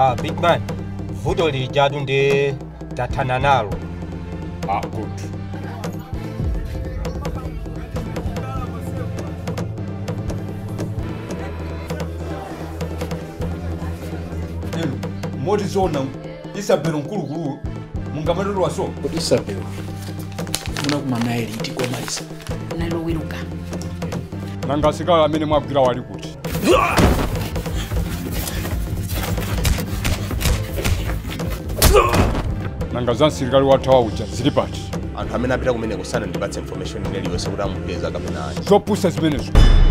Ah, big man. Vuto lijadu ndi tathana nalo. Ah, good. Eno, moti zona isabelo mkulukulu mungamatolo waso kodi isabelo munakumana liti komaliza naloweruka nanga asikali amene mwagwira wali kuti nanga za msilikali wathawa uja zili pati anthu amene apita kumene kusana ndipatse information iliyonse kuti amupeza kapena ayi zopusa zimenezo